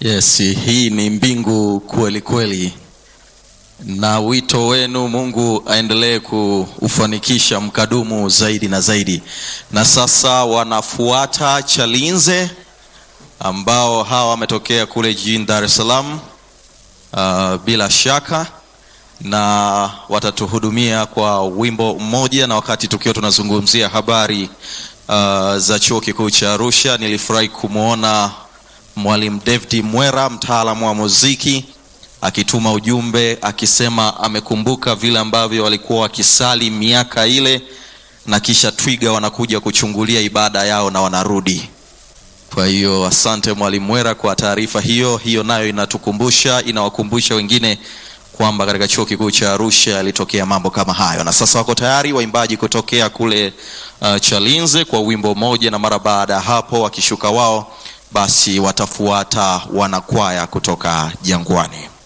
Yes, hii ni mbingu kweli kweli, na wito wenu Mungu aendelee kuufanikisha mkadumu zaidi na zaidi. Na sasa wanafuata Chalinze ambao hawa wametokea kule jijini Dar es Salaam uh, bila shaka na watatuhudumia kwa wimbo mmoja, na wakati tukiwa tunazungumzia habari uh, za chuo kikuu cha Arusha, nilifurahi kumwona Mwalimu David Mwera, mtaalamu wa muziki, akituma ujumbe akisema amekumbuka vile ambavyo walikuwa wakisali miaka ile, na kisha twiga wanakuja kuchungulia ibada yao na wanarudi. Kwa hiyo asante Mwalimu Mwera kwa taarifa hiyo. Hiyo nayo inatukumbusha, inawakumbusha wengine kwamba katika chuo kikuu cha Arusha yalitokea mambo kama hayo, na sasa wako tayari waimbaji kutokea kule uh, Chalinze kwa wimbo mmoja, na mara baada ya hapo wakishuka wao, basi watafuata wanakwaya kutoka Jangwani.